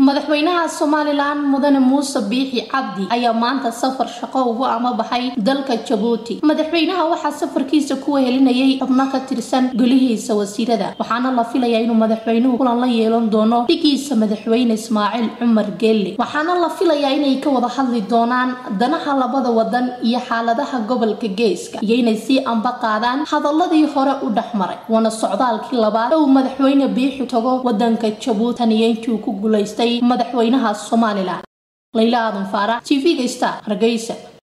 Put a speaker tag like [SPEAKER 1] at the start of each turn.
[SPEAKER 1] madaxweynaha somalilan mudane muuse biixi cabdi ayaa maanta safar shaqo ugu amabaxay dalka jabuuti madaxweynaha waxaa safarkiisa ku wehelinayay xubno ka tirsan golihiisa wasiirada waxaana la filayaa inuu madaxweynuhu kulan la yeelan doono dhigiisa madaxweyne ismaaciil cumar geelle waxaana la filayaa inay ka wada hadli doonaan danaha labada wadan iyo xaaladaha gobolka geeska iyo inay sii amba qaadaan hadaladii hore u dhexmaray waana socdaalkii labaad uu madaxweyne biixi tago wadanka jabuuti tan iyo intii uu ku guulaystay madaxweynaha somalilan layla aadan faarax t v-ga star hargeysa